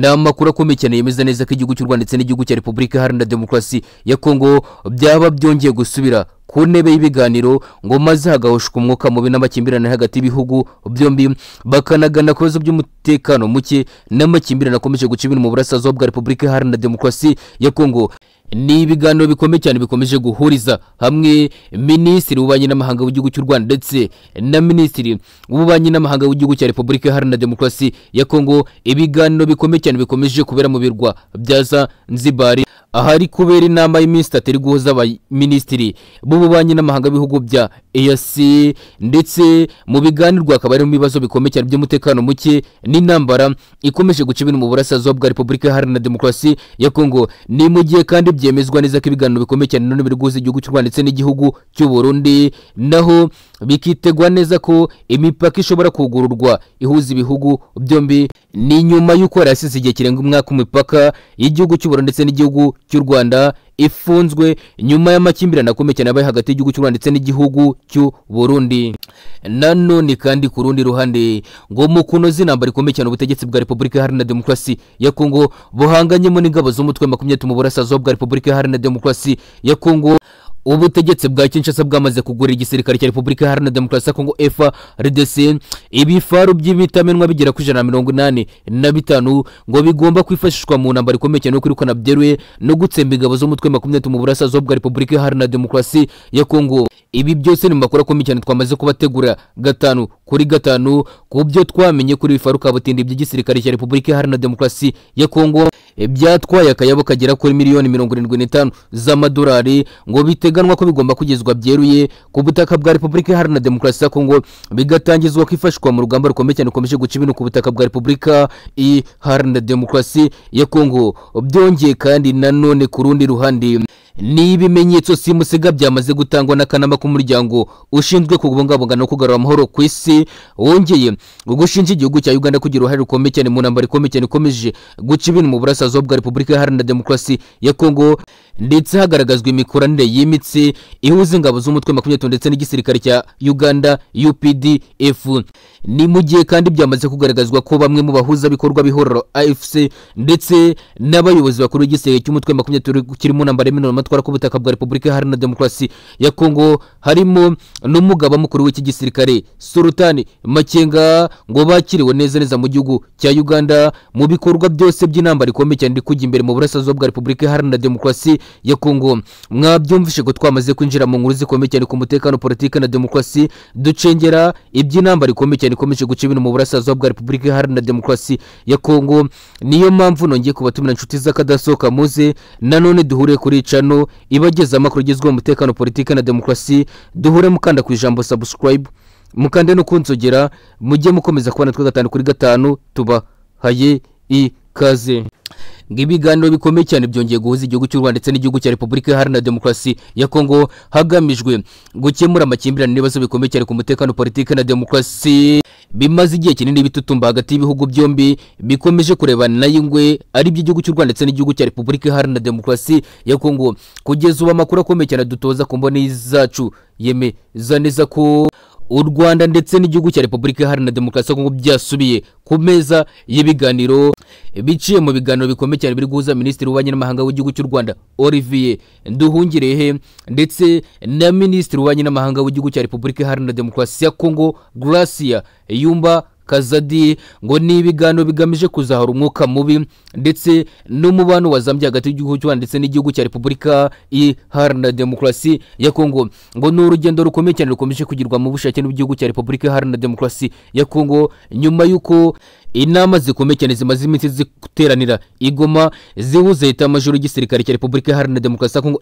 n'amakuru akomeye cyane yemeza neza ko igihugu cy'u rwanda ndetse n'igihugu cya repubulika iharanira demokarasi ya kongo byaba byongeye gusubira ku ntebe y'ibiganiro ngo maze hagahoshwa umwuka mubi n'amakimbirane hagati y'ibihugu byombi bakanagana ku bibazo by'umutekano muke n'amakimbirane akomeje guca ibintu mu burasirazuba bwa repubulika iharanira demokarasi ya kongo ni ibiganiro bikomeye cyane bikomeje guhuriza hamwe minisitiri w'ububanyi n'amahanga w'igihugu cy'u rwanda ndetse na minisitiri w'ububanyi n'amahanga w'igihugu cya repubulika iharanira demokarasi ya kongo ibiganiro bikomeye cyane bikomeje kubera mu birwa bya zanzibari ahari kubera inama y'iminsi itatu iri guhuza abaminisitiri b'ububanyi n'amahanga b'ibihugu bya EAC ndetse mu biganirwa hakaba harimo ibibazo bikomeye cyane by'umutekano muke n'intambara ikomeje guca ibintu mu burasirazuba bwa repubulika iharanira demokarasi ya kongo ni mu gihe kandi byemezwa neza ko ibiganiro bikomeye cyane none biri guhuza igihugu cy'u rwanda ndetse n'igihugu cy'u burundi naho bikitegwa neza ko imipaka ishobora kugururwa ihuza ibihugu byombi ni nyuma y'uko yari asize igihe kirenga umwaka umipaka y'igihugu cy'u burundi ndetse n'igihugu cy'u rwanda ifunzwe nyuma y'amakimbirane akomeye cyane abaye hagati y'igihugu cy'u rwanda ndetse n'igihugu cy'u burundi nanone kandi ku rundi ruhande ngo mu kunoza intambara ikomeye cyane ubutegetsi bwa repubulika iharanira demokarasi ya kongo buhanganyemo n'ingabo z'umutwe makumyabiri mu burasirazuba bwa repubulika iharanira demokarasi ya kongo ubutegetsi bwa kinshasa bwamaze kugura igisirikare cya repubulika iharanira demokarasi ya kongo frdc ibifaru by'imitamenwa bigera ku ijana na mirongo inani na bitanu ngo bigomba kwifashishwa mu ntambara ikomeye cyane yo kwirukana byeruye no gutsemba ingabo z'umutwe makumyabiri mu burasirazuba bwa repubulika iharanira demokarasi ya kongo ibi byose ni makuru akomeye cyane twamaze kubategura gatanu kuri gatanu ku byo twamenye kuri bifaru kabutindi by'igisirikare cya repubulika iharanira demokarasi ya kongo byatwaye akayabo kagera kuri miliyoni mirongo irindwi n'itanu z'amadolari ngo biteganwa ko bigomba kugezwa byeruye ku butaka bwa repubulika iharanira demokarasi ya kongo bigatangizwa kwifashishwa mu rugamba rukomeye cyane rukomeje guca ibintu ku butaka bwa repubulika iharanira demokarasi ya kongo byongeye kandi nanone ku rundi ruhande ni ibimenyetso simusiga byamaze gutangwa n'akanama k'umuryango ushinzwe kubungabunga no kugarura amahoro ku isi wongeye gushinja igihugu cya uganda kugira uruhare rukomeye cyane mu ntambara ikomeye cyane ikomeje guca ibintu mu burasirazuba bwa repubulika iharanira demokarasi ya kongo ndetse hagaragazwa imikoranire yimitse ihuza ingabo z'umutwe makumyabiri ndetse n'igisirikare cya uganda updf ni mu gihe kandi byamaze kugaragazwa ko bamwe mu bahuza bikorwa b'ihororo afc ndetse n'abayobozi bakuru b'igisirikare cy'umutwe makumyabiri kirimo ntambara y'imibonano amatwara ku butaka bwa repubulika iharanira demokarasi ya kongo harimo n'umugaba mukuru w'iki gisirikare sultani makenga ngo bakiriwe neza neza mu gihugu cya uganda mu bikorwa byose by'intambara ikomeye cyane iri kujya imbere mu burasirazuba bwa repubulika iharanira demokarasi ya kongo mwabyumvishe ko twamaze kwinjira mu nkuru zikomeye cyane ku mutekano politiki na demokarasi ducengera iby'intambara ikomeye cyane ikomeje guca ibintu mu burasirazuba bwa repubulika iharanira demokarasi ya kongo niyo mpamvu nongeye kubatumira inshuti z'akadasohoka muze nanone duhure kuri cano ibageza amakuru agezweho umutekano politiki na demokarasi duhure mukanda ku ijambo subscribe mukande no kunzogera mujye mukomeza kubona twe gatanu kuri gatanu tubahaye ikaze ibiganiro bikomeye cyane byongeye guhuza igihugu cy'u rwanda ndetse n'igihugu cya repubulika iharanira demokarasi ya kongo hagamijwe gukemura amakimbirane n'ibibazo bikomeye cyane ku mutekano politiki na demokarasi bimaze igihe kinini bitutumba hagati y'ibihugu byombi bikomeje kurebana na yingwe ari by'igihugu cy'u rwanda ndetse n'igihugu cya repubulika iharanira demokarasi ya kongo kugeza ubu amakuru akomeye cyane dutoza ku mboni zacu yemeza neza ko u rwanda ndetse n'igihugu cya repubulika iharanira demokarasi ya kongo byasubiye ku meza y'ibiganiro biciye mu biganiro bikomeye cyane biri guhuza minisitiri w'ububanyi n'amahanga w'igihugu cy'u rwanda olivier nduhungirehe ndetse na minisitiri w'ububanyi n'amahanga w'igihugu cya repubulika iharanira demokarasi ya kongo gracia yumba kazadi ngo ni ibiganiro bigamije kuzahura umwuka mubi ndetse n'umubano wazambye hagati y'igihugu cy'u rwanda ndetse n'igihugu cya repubulika iharanira demokarasi ya kongo ngo ni urugendo rukomeye cyane rukomeje kugirwa mu bushake n'igihugu cya repubulika iharanira demokarasi ya kongo nyuma y'uko inama zikomeye cyane zimaze iminsi ziteranira igoma zihuza leta y'amajoro y'igisirikare cya repubulika iharanira demokarasi ya kongo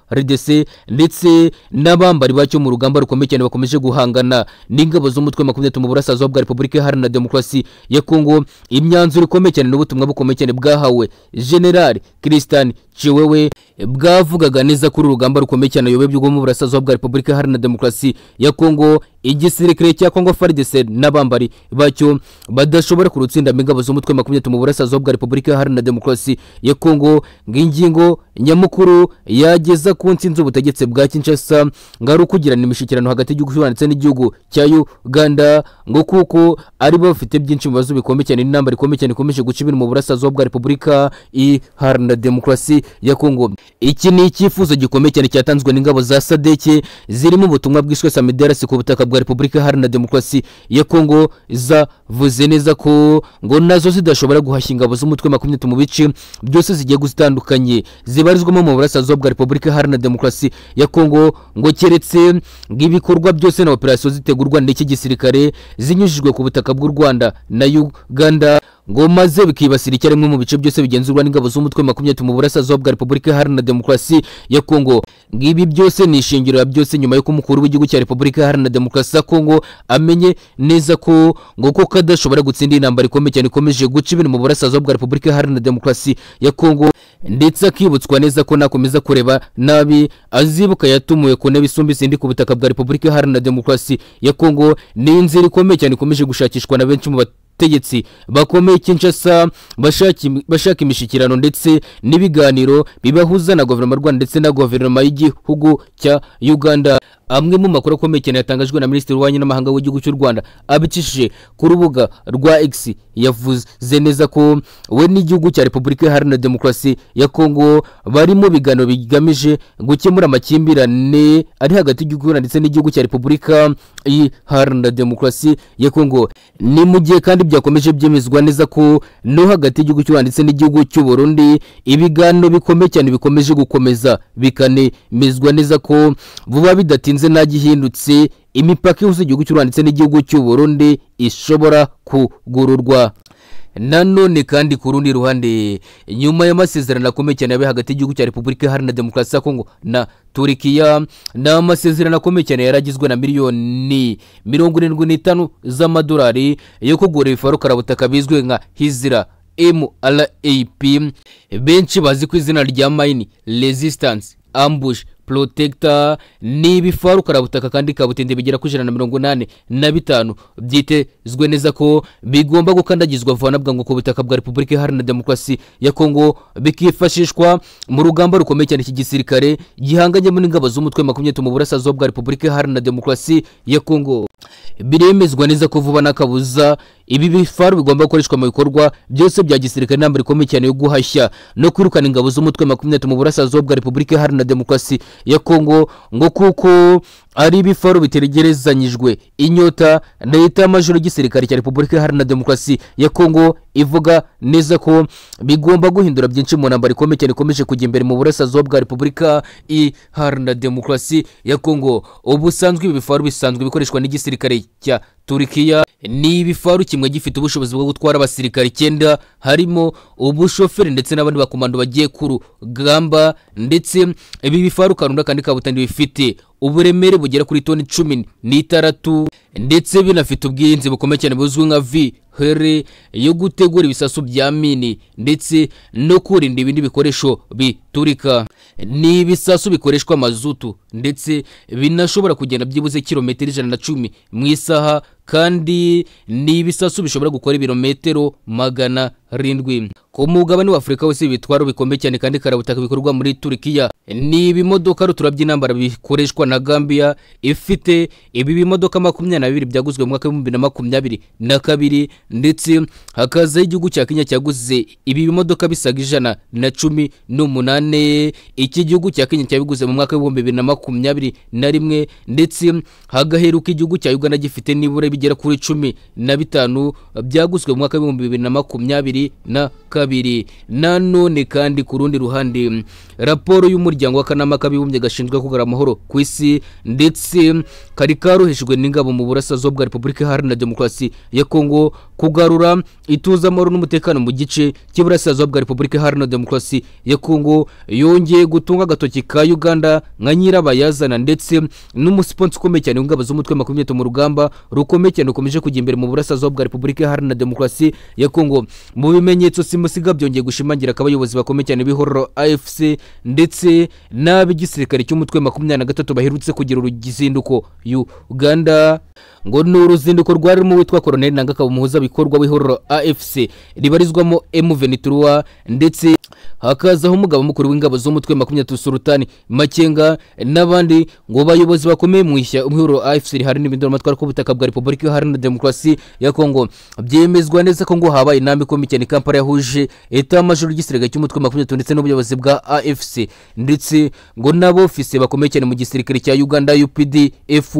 frdc ndetse n'abambari bacyo mu rugamba rukomeye cyane bakomeje guhangana n'ingabo z'umutwe makumyabiri mu burasirazuba bwa repubulika iharanira demokarasi ya kongo imyanzuro ikomeye cyane n'ubutumwa bukomeye cyane bwahawe generali christian ciwewe bwavugaga neza kuri urugamba rukomeye cyane ayobobye rwo mu burasirazuba bwa repubulika iharanira demokarasi ya kongo igisirikare cya kongo frdc n'abambari bacyo badashobora kurutsinda ingabo z'umutwe makumyabiri mu burasirazuba bwa repubulika iharanira demokarasi ya kongo ng'ingingo nyamukuru yageza ku nsinzi ubutegetsi bwa kinshasa ngo ari ukugirana imishyikirano hagati y'igihugu cy'u rwanda ndetse n'igihugu cya uganda ngo kuko ari bo bafite byinshi mu bibazo bikomeye cyane n'intambara ikomeye cyane ikomeje guca ibintu mu burasirazuba bwa repubulika iharanira demokarasi ya kongo iki ni icyifuzo gikomeye cyane cyatanzwe n'ingabo za sadeke zirimo ubutumwa bwishwe samiderasi ku butaka bwa repubulika iharanira demokarasi ya kongo zavuze neza ko ngo nazo zidashobora guhashya ingabo z'umutwe makumyabiri mu bice byose zigiye zitandukanye zibarizwamo mu burasirazuba bwa repubulika iharanira demokarasi ya kongo ngo keretse ng'ibikorwa byose na operasiyo zitegurwa n'iki gisirikare zinyujijwe ku butaka bw'u rwanda na uganda ngo maze bikibasira icyarimwe mu bice byose bigenzurwa n'ingabo z'umutwe makumyabiri mu burasirazuba bwa repubulika iharanira demokarasi ya kongo ngibi byose ni ishingiro ya byose nyuma y'uko umukuru w'igihugu cya repubulika iharanira demokarasi ya kongo amenye neza ko ngo ko kadashobora gutsinda intambara ikomeye cyane ikomeje guca ibintu mu burasirazuba bwa repubulika iharanira demokarasi ya kongo ndetse akibutswa neza ko nakomeza kureba nabi azibuka yatumuwe ku ntebe isumba izindi ku butaka bwa repubulika iharanira demokarasi ya kongo ni inzira ikomeye cyane ikomeje gushakishwa na benshi mu bat abategetsi bakomeye kinshasa bashaka bashaka imishyikirano ndetse n'ibiganiro bibahuza na guverinoma y'u rwanda ndetse na guverinoma y'igihugu cya uganda amwe mu makuru akomeye cyane yatangajwe na minisitiri w'ububanyi n'amahanga w'igihugu cy'u rwanda abicishije ku rubuga rwa x yavuze neza ko we n'igihugu cya repubulika iharanira demokarasi ya kongo bari mu biganiro bigamije gukemura amakimbirane ari hagati y'igihugu cy'u Rwanda ndetse n'igihugu cya repubulika iharanira demokarasi ya kongo ni mu gihe kandi byakomeje byemezwa neza ko no hagati y'igihugu cy'u Rwanda ndetse n'igihugu cy'u Burundi ibiganiro bikomeye cyane bikomeje gukomeza bikanemezwa neza ko vuba bidatinze bidatinze ntagihindutse imipaka ihuza igihugu cy'u rwanda ndetse n'igihugu cy'u burundi ishobora kugururwa nanone kandi ku rundi ruhande nyuma y'amasezerano akomeye cyane yabaye hagati y'igihugu cya repubulika iharanira demokarasi ya kongo na turikiya ni amasezerano akomeye cyane yaragizwe na miliyoni mirongo irindwi n'itanu z'amadolari yo kugura ibifarukarabutaka bizwi nka hizira mrap benshi bazi ku izina rya mayini resistance ambush protector ni ibifarukarabutaka kandi kabutende bigera ku ijana na mirongo inani na bitanu byitezwe neza ko bigomba gukandagizwa vuba na bwangu ku butaka bwa repubulika iharanira demokarasi ya kongo bikifashishwa mu rugamba rukomeye cyane iki gisirikare gihanganyemo n'ingabo z'umutwe makumyabiri mu burasirazuba bwa repubulika iharanira demokarasi ya kongo biremezwa neza ko vuba n'akabuza ibi bifaru bigomba gukoreshwa mu bikorwa byose bya gisirikare intambara ikomeye cyane yo guhashya no kwirukana ingabo z'umutwe makumyabiri mu burasirazuba bwa repubulika iharanira demokarasi ya kongo ngo kuko ari ibifaru bitegerezanyijwe inyota leta y'amajoro y'igisirikare cya repubulika iharanira demokarasi ya kongo ivuga neza ko bigomba guhindura byinshi mu ntambara ikomeye cyane ikomeje kujya imbere mu burasirazuba bwa repubulika iharanira demokarasi ya kongo ubusanzwe ibi bifaru bisanzwe bikoreshwa n'igisirikare cya turikiya ni ibifaru kimwe gifite ubushobozi bwo gutwara abasirikare icyenda harimo ubushoferi ndetse n'abandi bakomando bagiye ku rugamba ndetse ibi bifaru kanunda kandi kabutandi bifite uburemere bugera kuri toni cumi n'itandatu ndetse binafite ubwirinzi bukomeye cyane buzwi nka vi here yo gutegura ibisasu bya mini ndetse no kurinda ibindi bikoresho biturika ni ibisasu bikoreshwa mazutu ndetse binashobora kugenda byibuze kilometero ijana na cumi mu isaha kandi ni ibisasu bishobora gukora ibirometero magana arindwi ku mugabane w'afurika wose ibitwaro bikomeye cyane kandi karabutaka bikorwa muri turikiya ni ibimodoka rutura by'intambara bikoreshwa na gambia ifite ibi bimodoka makumyabiri na bibiri byaguzwe mu mwaka w'ibihumbi na makumyabiri na kabiri ndetse hakazaho igihugu cya kenya cyaguze ibi bimodoka bisaga ijana na cumi n'umunane iki gihugu cya kenya cyabiguze mu mwaka w'ibihumbi bibiri na makumyabiri na rimwe ndetse hagaheruka igihugu cya uganda gifite nibura bigera kuri cumi na bitanu byaguzwe mu mwaka w'ibihumbi bibiri na makumyabiri na kabiri nanone kandi ku rundi ruhande raporo y'umuryango w'akanama k'abibumbye gashinzwe kugarura amahoro ku isi ndetse kari karohejwe n'ingabo mu burasirazuba bwa repubulika iharanira demokarasi ya kongo kugarura ituze amahoro n'umutekano mu gice cy'iburasirazuba bwa repubulika iharanira demokarasi ya kongo yongeye gutunga agatoki ka uganda nka nyirabayazana ndetse n'umusiponsi ukomeye cyane w'ingabo z'umutwe makumyabiri mu rugamba rukomeye cyane rukomeje kujya imbere mu burasirazuba bwa repubulika iharanira demokarasi ya kongo mu bimenyetso simusiga byongeye gushimangira ko abayobozi bakomeye cyane b'ihororo afc ndetse n'ab'igisirikare cy'umutwe makumyabiri na gatatu baherutse kugira uruzinduko uganda ngo ni uruzinduko rwarimo witwa koroneli nanga kabamuhuza bikorwa w'ihororo afc ribarizwamo emu venituruwa ndetse hakazaho umugaba mukuru w'ingabo z'umutwe makumyabiri sultani makenga n'abandi ngo bayobozi bakomeye mu ishya umwihuro afcr hari n'ibinduramatwara k'ubutaka bwa repubulika iharanira demokarasi ya kongo byemezwa neza ko ngo habaye inama ikomeye cyane i kampala yahuje eta majoro y'igisirikare cy'umutwe makumyabiri ndetse n'ubuyobozi bwa afc ndetse ngo n'abofisi bakomeye cyane mu gisirikare cya uganda updf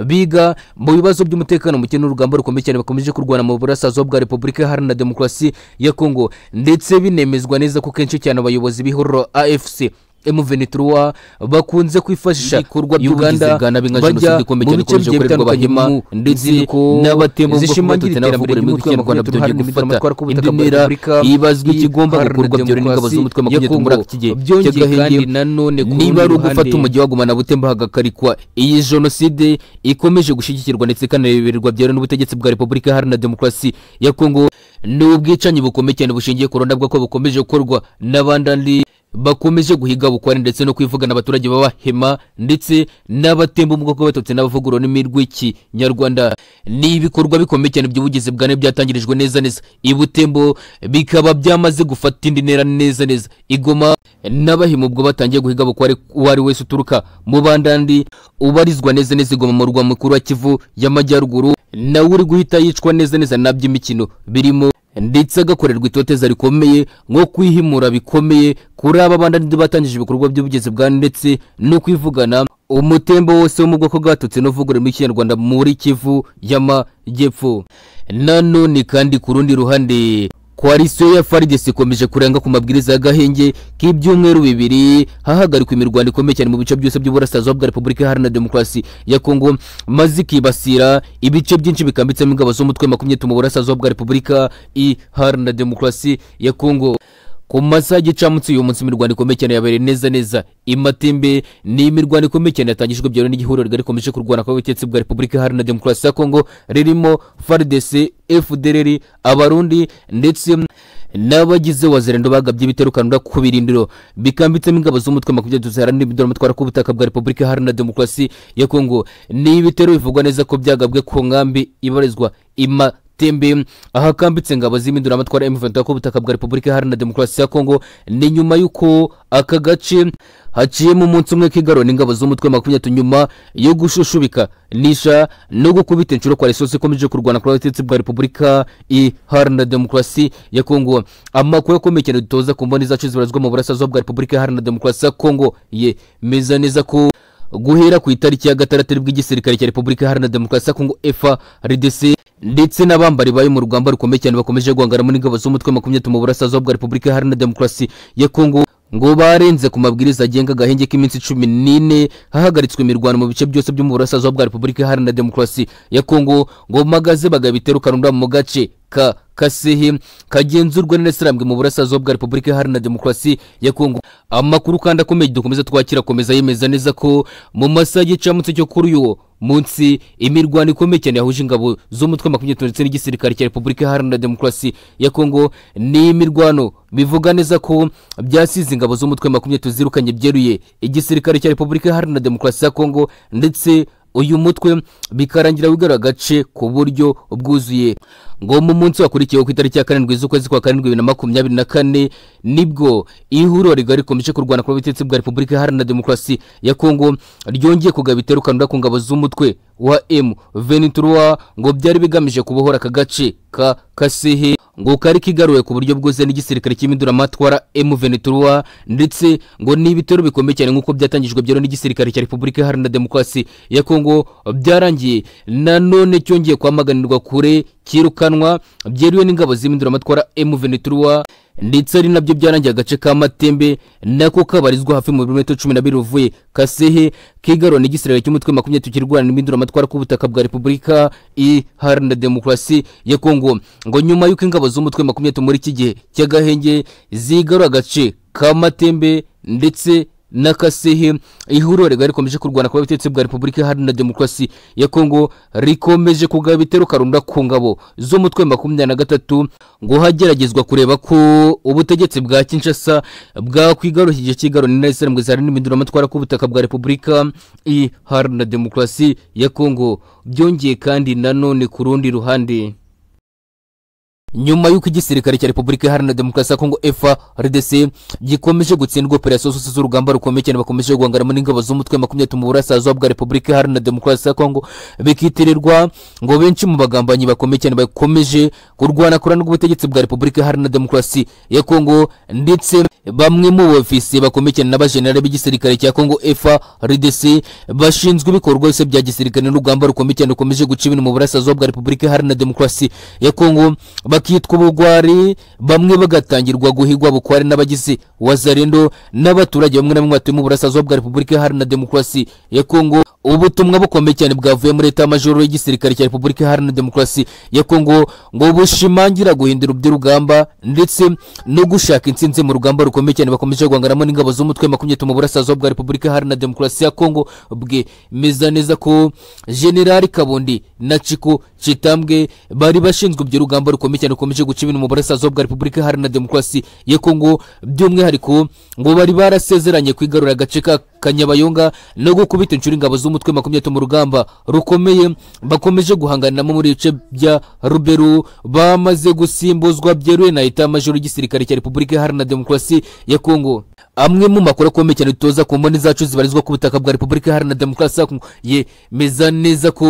biga mu bibazo by'umutekano muke n'urugamba rukomeye cyane bakomeje kurwana mu burasirazuba bwa repubulika iharanira demokarasi ya kongo ndetse binemezwa neza ko kenshi cyane abayobozi b'ihuriro afc M23 bakunze kwifashisha ibikorwa by'Uganda bajya mu bice bigiye bitandukanye ndetse n'abatembo zishimangira iterambere ry'umutwe wa Rwanda byongeye gufata indi ntera ibazwa ikigomba gukorwa byore n'ingabo z'umutwe wa makumyabiri muri ako kigihe cy'agahenge niba ari ugufata umujyi wagumana butembo hagakarikwa iyi jenoside ikomeje gushyigikirwa ndetse ikanarebererwa byore n'ubutegetsi bwa repubulika iharanira demokarasi ya kongo ni ubwicanyi bukomeye cyane bushingiye ku runabwa ko bukomeje gukorwa n'abandandi bakomeje guhiga bukware ndetse no kwivugana abaturage b'abahema ndetse n'abatemba mu bwoko batutsi n'abavugurura n'ururimi rw'ikinyarwanda ni ibikorwa bikomeye cyane by'ubugizi bwa nabi byatangirijwe neza neza ibutembo bikaba byamaze gufata indi ntera neza neza igoma n'abahima ubwo batangiye guhiga bukware uwo ari wese uturuka mu bandandi ubarizwa neza neza igoma mu murwa mukuru wa kivu y'amajyaruguru nawe uri guhita yicwa neza neza na by'imikino birimo ndetse agakorerwa itoteza rikomeye nko kwihimura bikomeye kuri aba bandandi batangije ibikorwa by'ubugezi bwa ndetse no kwivugana umutembo wose wo mu bwoko bwatutse n'uvugururimo ikinyarwanda muri kivu y'amajyepfo nanone kandi ku rundi ruhande koalisiyo ya faridesi ikomeje kurenga ku mabwiriza y'agahenge k'ibyumweru bibiri hahagarikwa imirwano ikomeye cyane mu bice byose by'uburasirazuba bwa repubulika iharanira demokarasi ya kongo maze ikibasira ibice byinshi bikambitsemo ingabo z'umutwe makumyabiri mu burasirazuba bwa repubulika iharanira demokarasi ya kongo ku masaha y'igicamunsi uyu munsi imirwano ikomeye cyane yabereye neza neza imatembe ni imirwano ikomeye cyane yatangijwe byewe n'igihuriro rigari rikomeje kurwana kw'ubutegetsi bwa repubulika iharanira demokarasi ya kongo ririmo frdc fdrr abarundi ndetse n'abagize wazirendo bagabye ibiterukanura ku birindiro bikambitsemo ingabo z'umutwe makumyabiri ziharanira imidoro ku butaka bwa repubulika iharanira demokarasi ya kongo ni ibitero bivugwa neza ko byagabwe ku nkambi ibarizwa ima tembe ahakambitse ngabo z'iminduramatwara M23 ku butaka bwa Repubulika Iharanira Demokarasi ya Kongo ni nyuma y'uko aka gace haciyemo umunsi umwe k'igarura n'ingabo z'umutwe makumyabiri nyuma yo gushushubika nisha no gukubita inshuro kwa resosi ikomeje kurwana kuri abatetsi bwa repubulika iharanira demokarasi ya kongo amakuru akomeye cyane dutoza ku mboni zacu zibarizwa mu burasirazuba bwa repubulika iharanira demokarasi ya kongo yemeza neza ko guhera ku itariki ya gatandatu bw'igisirikare cya repubulika iharanira demokarasi ya kongo FARDC ndetse n'abambari bari mu rugamba rukomeye cyane bakomeje guhangana muri ingabo z'umutwe makumyabiri mu burasirazuba bwa repubulika iharanira demokarasi ya kongo ngo barenze ku mabwiriza agenga agahenge k'iminsi cumi n'ine hahagaritswe imirwano mu bice byose byo mu burasirazuba bwa repubulika iharanira demokarasi ya kongo ngo magaze bagabitera ukarunda mu gace ka kasehe kagenzurwa n'inasiramwe mu burasirazuba bwa repubulika iharanira demokarasi ya kongo amakuru kandi akomeye dukomeza twakira akomeza yemeza neza ko mu masaha y'igicamutse cyo kuri uyu munsi imirwano ikomeye cyane yahuje ingabo z'umutwe makumyabiri ndetse n'igisirikare cya repubulika iharanira demokarasi ya kongo ni imirwano bivuga neza ko byasize ingabo z'umutwe makumyabiri zirukanye byeruye igisirikare cya repubulika iharanira demokarasi ya kongo ndetse uyu mutwe bikarangira wigara agace ku buryo bwuzuye ngo mu munsi wakurikiyeho ku itariki ya karindwi z'ukwezi kwa karindwi bibiri na makumyabiri na kane nibwo ihuriro rigari rikomeje kurwana ku butegetsi bwa repubulika iharanira demokarasi ya kongo ryongeye kugaba iterukanura ku ngabo z'umutwe wa m ventura ngo byari bigamije kubohora aka gace ka kasehe ngo kari kigaruwe ku buryo bwose n'igisirikare cy'iminduramatwara M23 ndetse ngo ni ibitero bikomeye cyane nk'uko byatangijwe byero n'igisirikare cya Repubulika Iharanira Demokarasi ya Kongo byarangiye nanone cyongeye kwamaganirwa kure kirukanwa byeriwe n'ingabo z'iminduramatwara M23 ndetse ari nabyo byarangiye agace ka matembe nako kabarizwa hafi mu birometero cumi n'abiri uvuye kasehe kigarura n'igisirare cy'umutwe makumyabiri tukirwana n'iminduramatwara k'ubutaka bwa repubulika iharanira demokarasi ya kongo ngo nyuma y'uko ingabo z'umutwe makumyabiri muri iki gihe cy'agahenge zigarura agace ka matembe ndetse n'akasehe ihuriro rigari rikomeje kurwana ku butegetsi bwa repubulika iharanira demokarasi ya kongo rikomeje kugaba ibitero karunda ku ngabo z'umutwe makumyabiri na gatatu ngo hageragezwa kureba ko ubutegetsi bwa kinshasa bwakwigaruka igihe cy'igarura n'inasiramwe zihari n'iminduramatwara ku butaka bwa repubulika iharanira demokarasi ya kongo byongeye kandi nanone ku rundi ruhande nyuma y'uko igisirikare cya repubulika iharanira demokarasi ya kongo frdc gikomeje gutsindwa operasiyo zose z'urugamba rukomeye cyane bakomeje guhangaramo n'ingabo z'umutwe makumyabiri mu burasirazuba bwa repubulika iharanira demokarasi ya kongo bikitirirwa ngo benshi mu bagambanyi bakomeye cyane bakomeje kurwana kurana n'ubutegetsi bwa repubulika iharanira demokarasi ya kongo ndetse bamwe mu bofisiye bakomeye cyane n'abajenerali b'igisirikare cya kongo frdc bashinzwe ibikorwa byose bya gisirikare n'urugamba rukomeye cyane rukomeje guca ibintu mu burasirazuba bwa repubulika iharanira demokarasi ya kongo bakitwa ubugwari bamwe bagatangirwa guhigwa bukware n'abagizi wazarendo n'abaturage bamwe na bamwe batuye mu burasirazuba bwa repubulika iharanira demokarasi ya kongo ubutumwa bukomeye cyane bwavuye muri leta majoro y'igisirikare cya repubulika iharanira demokarasi ya kongo ngo bushimangira guhindura iby'urugamba ndetse no gushaka intsinzi mu rugamba rukomeye cyane bakomeje guhanganamo n'ingabo z'umutwe makumyabiri mu burasirazuba bwa repubulika iharanira demokarasi ya kongo bwemeza neza ko generali kabundi na ciko citambwe bari bashinzwe ibyo rugamba rukomeye cyane rukomeje guca ibintu mu burasirazuba bwa repubulika iharanira demokarasi ya kongo by'umwihariko ngo bari barasezeranye kwigarurira agace ka kanyabayonga no gukubita inshuro ingabo z'umutwe makumyabiri mu rugamba rukomeye bakomeje guhanganiramo muri ibice bya ruberu bamaze gusimbuzwa byeruye na leta majoro y'igisirikare cya repubulika iharanira demokarasi ya kongo amwe mu makuru akomeye cyane dutoza ku mboni zacu zibarizwa ku butaka bwa repubulika iharanira demokarasi ya kongo yemeza neza ko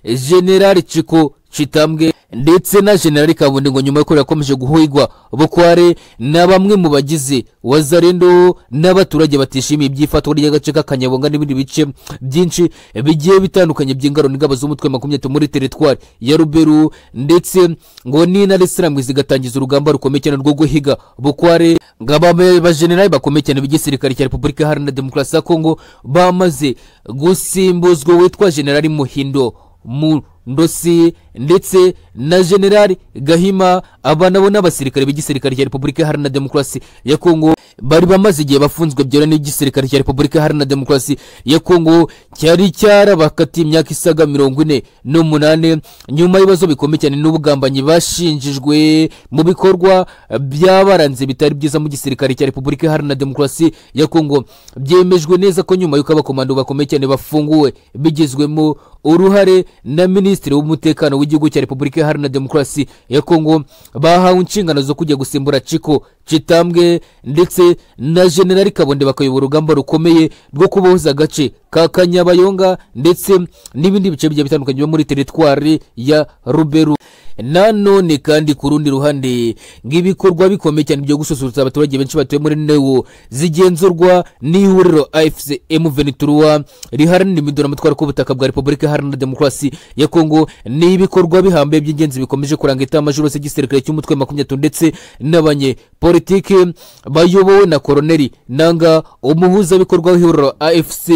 generali ciko citambwe ndetse na generali kabundi ngo nyuma y'uko yakomeje guhigwa bukware na bamwe mu bagize wazarendo n'abaturage batishimiye ibyifatwa ry'agace k'akanyabonga n'ibindi bice byinshi bigiye bitandukanye by'ingaro n'ingabo z'umutwe makumyabiri muri teritwari ya ruberu ndetse ngo n'intare isiramwe zigatangiza urugamba rukomeye cyane rwo guhiga bukware ngo abajenerali bakomeye cyane b'igisirikare cya repubulika iharanira demokarasi ya kongo bamaze gusimbuzwa witwa generali muhindo mu ndosi ndetse na generali gahima aba nabo n'abasirikare b'igisirikare cya repubulika iharanira demokarasi ya kongo bari bamaze igihe bafunzwe byera n'igisirikare cya repubulika iharanira demokarasi ya kongo cyari cyarabakatiye imyaka isaga mirongo ine n'umunani nyuma y'ibibazo bikomeye cyane n'ubugambanyi bashinjijwe mu bikorwa byabaranze bitari byiza mu gisirikare cya repubulika iharanira demokarasi ya kongo byemejwe neza ko nyuma y'uko abakomando bakomeye cyane bafunguwe bigizwemo uruhare na minisitiri w'umutekano w'igihugu cya repubulika iharanira demokarasi ya kongo bahawe inshingano zo kujya gusimbura ciko citambwe ndetse na generali kabonde bakayobora urugamba rukomeye rwo kubohoza agace ka kanyabayonga ndetse n'ibindi bice bigiye bitandukanye byo muri teritwari ya ruberu nanone kandi ku rundi ruhande ng'ibikorwa bikomeye cyane byo gususurutsa abaturage benshi batuye muri newo zigenzurwa n'ihuriro afc m23 riharanira iminduramatwaro k'ubutaka bwa repubulika iharanira demokarasi ya kongo ni ibikorwa bihambaye by'ingenzi bikomeje kuranga itamajoro z'igisirikare cy'umutwe makumyatatu ndetse n'abanyepolitiki bayobowe na koroneri nanga umuhuzabikorwa w'ihuriro afc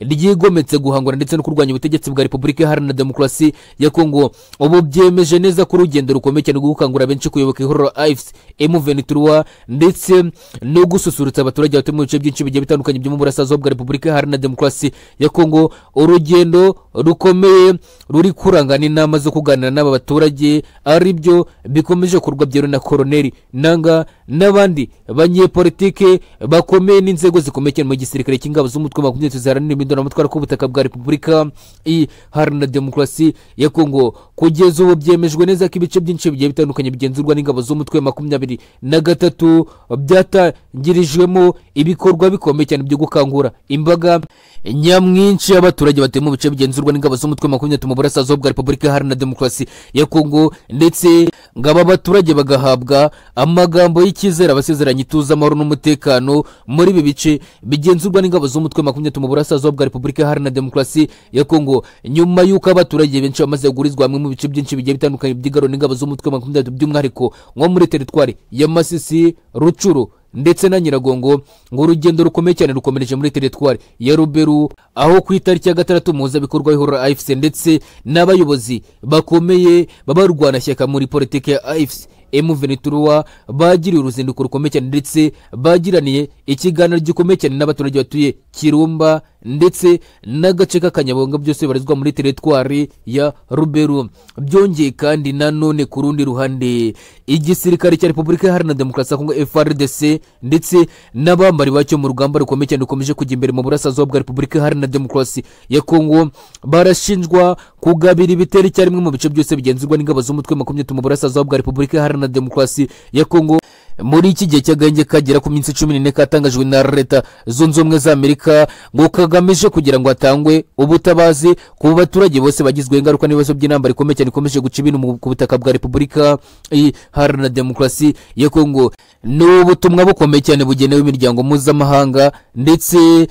ryigometse guhangana ndetse no kurwanya ubutegetsi bwa repubulika iharanira demokarasi ya kongo ubu byemeje neza ko urugendo rukomeye cyane rwo gukangurira benshi kuyoboka ihuriro ifc m23 ndetse no gususurutsa abaturage batuye mu bice byinshi bigiye bitandukanye byo mu burasirazuba bwa repubulika iharanira demokarasi ya kongo urugendo rukomeye ruri kurangana inama zo kuganira n'aba baturage ari byo bikomeje kurwa byeruye na koroneri nanga n'abandi banyepolitike bakomeye n'inzego zikomeye cyane mu gisirikare cy'ingabo z'umutwe makumyabiri ziharanira iminduramatwaro k'ubutaka bwa repubulika iharanira demokarasi ya kongo kugeza ubu byemejwe neza ko ibice byinshi bigiye bitandukanye bigenzurwa n'ingabo z'umutwe makumyabiri na gatatu byatangirijwemo ibikorwa bikomeye cyane byo gukangura imbaga nyamwinshi y'abaturage batuye mu bice bigenzurwa n'ingabo z'umutwe makumyabiri mu burasirazuba bwa repubulika iharanira demokarasi ya kongo ndetse ngo aba baturage bagahabwa amagambo y'icyizere abasezeranya ituze amahoro n'umutekano muri ibi bice bigenzurwa n'ingabo z'umutwe makumyabiri mu burasirazuba bwa repubulika iharanira demokarasi ya kongo nyuma y'uko abaturage benshi bamaze guhurizwa hamwe mu bice byinshi bigiye bitandukanye by'igaro n'ingabo z'umutwe makumyabiri by'umwihariko nko muri teritwari ya masisi rucuru ndetse na nyiragongo ngo urugendo rukomeye cyane rukomereje muri teritwari ya ruberu aho ku itariki ya gatandatu muhuzabikorwa w'ihuriro afc ndetse n'abayobozi bakomeye b'abarwanashyaka muri politiki ya afc m23 bagiriye uruzinduko rukomeye cyane ndetse bagiraniye ikiganiro gikomeye cyane n'abaturage batuye kirumba ndetse n'agace k'akanyabonga byose bibarizwa muri teritwari ya ruberu byongeye kandi nanone ku rundi ruhande igisirikare cya repubulika iharanira demokarasi ya kongo frdc ndetse n'abambari bacyo mu rugamba rukomeye cyane rukomeje kujya imbere mu burasirazuba bwa repubulika iharanira demokarasi ya kongo barashinjwa kugabira ibitero icyarimwe mu bice byose bigenzurwa n'ingabo z'umutwe makumyabiri mu burasirazuba bwa repubulika iharanira Iharanira Demokarasi ya Kongo muri iki gihe cy'agahenge kagera ku minsi cumi n'ine katangajwe na leta zunze ubumwe za amerika ngo kagamije kugira ngo hatangwe ubutabazi ku baturage bose bagizweho ingaruka n'ibibazo by'intambara ikomeye cyane ikomeje guca ibintu mu- ku butaka bwa repubulika iharanira demokarasi ya kongo ni ubutumwa bukomeye cyane bugenewe imiryango mpuzamahanga ndetse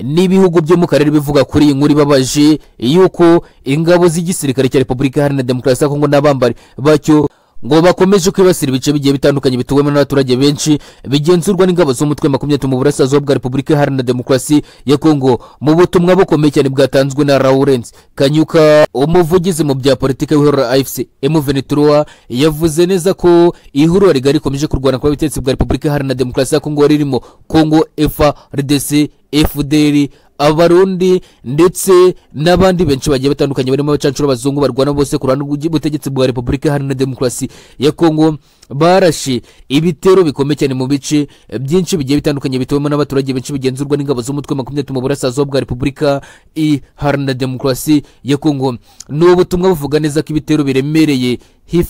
n'ibihugu byo mu karere bivuga kuri iyi nkuru ibabaje yuko ingabo z'igisirikare cya repubulika iharanira demokarasi ya kongo n'abambari bacyo ngo bakomeje kwibasira ibice bigiye bitandukanye bituwemo n'abaturage benshi bigenzurwa n'ingabo z'umutwe makumyabiri mu burasirazuba bwa repubulika iharanira demokarasi ya kongo mu butumwa bukomeye cyane bwatanzwe na lawurence kanyuka umuvugizi mu bya politiki w'ihuriro afc emuvenitura yavuze neza ko ihuriro rigari rikomeje kurwana kuba ibitekerezo bwa repubulika iharanira demokarasi ya kongo ririmo kongo frdc fdr abarundi ndetse n'abandi benshi bagiye batandukanye barimo abacancuro abazungu barwana bose ku ruhande rw'ubutegetsi bwa repubulika iharanira demokarasi ya kongo barashe ibitero bikomeye cyane mu bice byinshi bigiye bitandukanye bitewemo n'abaturage benshi bigenzurwa n'ingabo z'umutwe makumyabiri mu burasirazuba bwa repubulika iharanira demokarasi ya kongo ni ubutumwa buvuga neza ko ibitero biremereye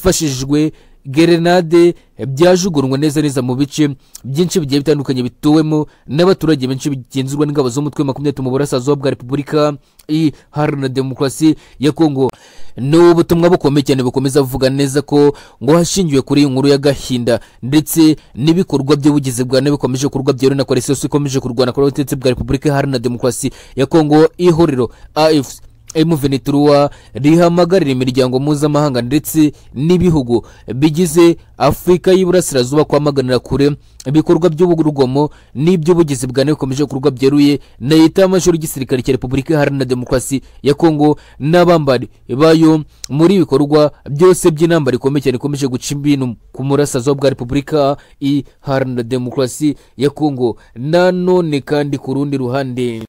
hifashishijwe gerenade byajugunywe neza neza mu bice byinshi bigiye bitandukanye bituwemo n'abaturage benshi bigenzurwa n'ingabo z'umutwe makumyabiri mu burasirazuba bwa repubulika iharanira demokarasi ya kongo ni ubutumwa bukomeye cyane bukomeza buvuga neza ko ngo hashingiwe kuri iyi nkuru y'agahinda ndetse n'ibikorwa by'ubugizi bwa nabi bikomeje kurwa byeruye na koresiyos ikomeje kurwana kuri ubutegetsi bwa repubulika iharanira demokarasi ya kongo ihuriro afc emuveniturwa rihamagarira imiryango mpuzamahanga ndetse n'ibihugu bigize afurika y'iburasirazuba kwamaganira kure ibikorwa by'urugomo n'iby'ubugizi bwa nabi bikomeje gukorwa byeruye na leta y'amashuri y'igisirikare cya repubulika iharanira demokarasi ya kongo n'abambari bayo muri ibi bikorwa byose by'intambara ikomeye cyane ikomeje guca ibintu ku murasirazuba bwa repubulika iharanira demokarasi ya kongo nanone kandi ku rundi ruhande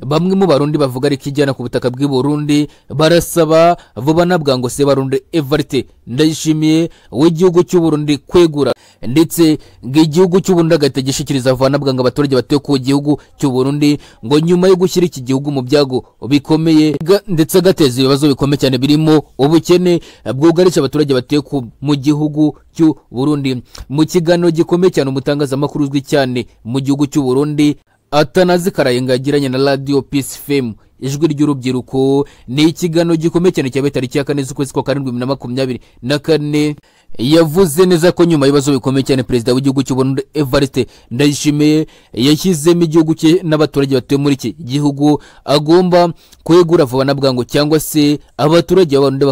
bamwe mu barundi bavuga ariko ijyana ku butaka bw'i burundi barasaba vuba na bwangu se barundi evarite ndayishimiye w'igihugu cy'uburundi kwegura ndetse ngo igihugu cy'uburundi agahita gishyikiriza vuba na bwangu abaturage batuye ku gihugu cy'uburundi ngo nyuma yo gushyira iki gihugu mu byago bikomeye ga- ndetse agateza ibibazo bikomeye cyane birimo ubukene bwugarije abaturage batuye ku- mu gihugu cy'uburundi mu kiganiro gikomeye cyane umutangazamakuru uzwi cyane mu gihugu cy'uburundi atanazikaraye ngo yagiranye na radio peace fm ijwi ry'urubyiruko ni ikiganiro gikomeye cyane cyabaye tariki ya kane z'ukwezi kwa karindwi bibiri na makumyabiri na kane yavuze neza ko nyuma y'ibibazo bikomeye cyane perezida w'igihugu cy'uburundi evariste ndayishimiye yashyizemo igihugu cye n'abaturage batuye muri iki gihugu agomba kwegura vuba na bwangu cyangwa se abaturage b'abarundi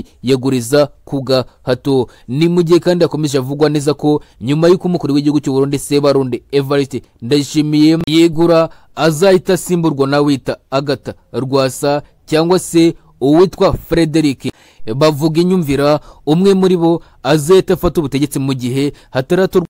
bakamwiyeguriza ku gahato ni mu gihe kandi yakomeje avugwa neza ko nyuma y'uko umukuru w'igihugu cy'uburundi sebarundi evariste ndayishimiye yegura azahita asimburwa n'awita agata rwasa cyangwa se uwitwa frederick bavuga inyumvira umwe muri bo azahita afata ubutegetsi mu gihe hataratorwa